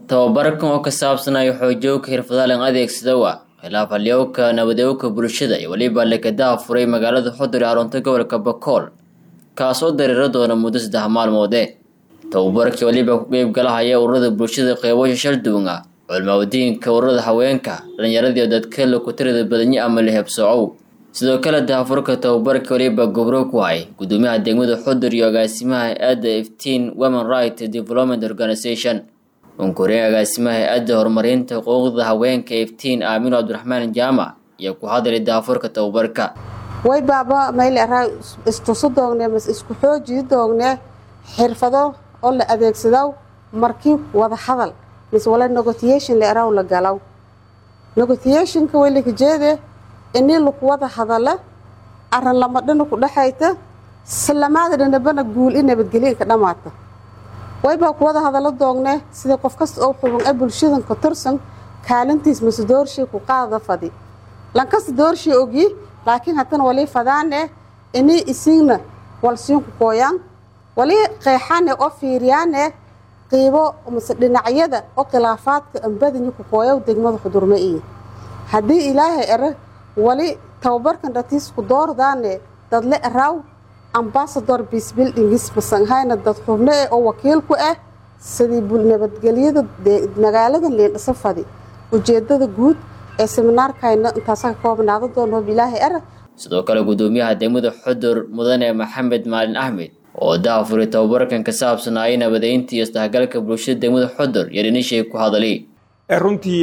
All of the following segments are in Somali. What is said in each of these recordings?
tababarkan oo ka saabsanaya xoojooga xirfadaha adeegsadawa khilaafhalyowka nabadowga bulshada iyo weliba lekadaha furay magaalada xudur ee xarunta gobolka bakool kaasoo dareera doona muddo saddex maalmoode tababarkii weliba ku qeybgalahaya ururada bulshada qeybasha shalduwan ah culmaawadiinka ururada haweenka dhallinyaradii dadka lokutirada badanye ama lehebsoocow sidoo kale daafurka tababarka weliba gobro ku hay gudoomiyaha degmada xudur iyo agaasimaha hay-adda iftiin women right development organization unkureen agaasimaha hay-adda horumarinta xuquuqda haweenka iftiin aamino cabdiraxmaan jaamac iyo ku hadlay daafurka tababarka way baaba mayl araa istusu doogne mas isku xoojii doogne xirfado oo la adeegsado markii wada hadal mise wala negotiation la araw la galaw negotiationka way lakajeede inii laku wada hadala aran lama dhana ku dhexayta salamaada dhanabana guul i nabadgelya ka dhamaata waybaa ku wada hadalo doogne sida qof kasta oo xuban a bulshadan ka tirsan kaalintiis mise doorshii ku qaada fadi lankasta doorshii ogyi laakiin haddana walii fadaane inii isiigna walsiinku kooyaan walii qeexaane oo fiiriyaane qiibo mise dhinacyada oo khilaafaadka ambadinyi ku kooyow degmada xudurma iyo haddii ilaahay ere wali tababarkan dhatiisku doordaane dadle eraw ambasador biisbildingis masanhayna dad xubno eh oo wakiil ku ah sidii nabadgelyada magaalada leendhasa fadi ujeedada guud ee seminaarkayna intaasa ka koobnaado doona hob ilaahay ere sidoo kale gudoomiyaha degmada xudur mudane maxamed maalin axmed oo daafuray tababarkan ka saabsanaayay nabadeynta iyo isdhexgalka bulshada degmada xudur iyo dhinishay ku hadali runtii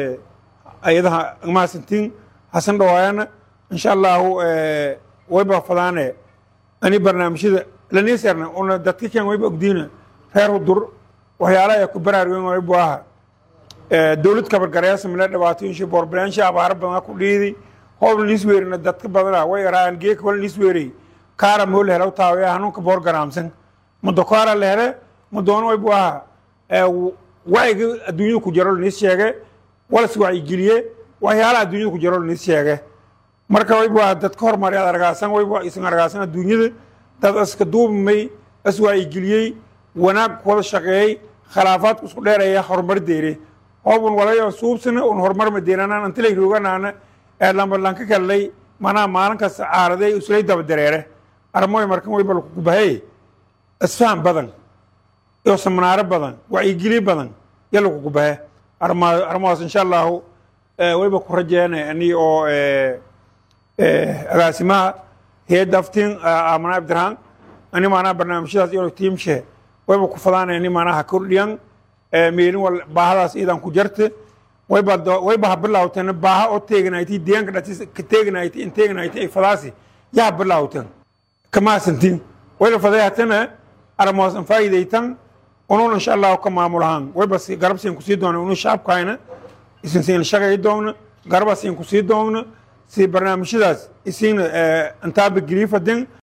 ayadaha mahadsantiin hasan dhawaayana insha allahu wayba fadaane ani barnaamijyada laniserna una dadka ken wayba ogdiina reer hudur waxyaalaha ku baraarweyn waybu aha dowlad kabargareesa mila dhibaatooyinshi boorbilaansha abaaro badan ku dhiidi hoob lisweerina dadka badana way yaraayan geeka wala lisweerey kaara moo la helo taawe hanuunka boor garaamsan muddo kaara la hele muddoona waybu aha wacyiga adduunyada ku jiro lanis sheege walas wacyigeliye waxyaalaha adduunyada ku jiro lanis sheege marka waybu aha dadka horumari ad argaasan waybu isan argaasan adduunyada dad iska duubmay is wacyigeliyey wanaag wada shaqeeyey khilaafaadku isku dheeraya horumar deere hoobun walayo suubsana un horumar madeenanaan antilay rooganaana ee lambalanka kallay manaa maalin kasta caaraday islay daba dareere armoy markan wayba lakukubahay isfaham badan iyo samnaaro badan wacyigeli badan ya lakukubahe armahaas insha allahu wayba ku rajeena ani oo agaasimaha heedda aftiin aamana abdirhaan ani maanaa barnaamijyadaas iyo tiimshe wayba ku fadaana ani maanaha kordhiyan meelin wal baahadaas iidan ku jarte wayba wayba ha bilawtan baaha oo teeganayti deegaanka dhatis ka teeganayti in teeganayti ay fadaasi yaa bilawtan kamaasantiin wayla fadayatana armoosan faa'iidaytan unun insha allahu ka maamulahaan wayba garabsiin kusii doona unu shacabkayna isin siin shaqay doona garabasiin kusii doona si barnaamijyadaas isiin intaaba geliifadin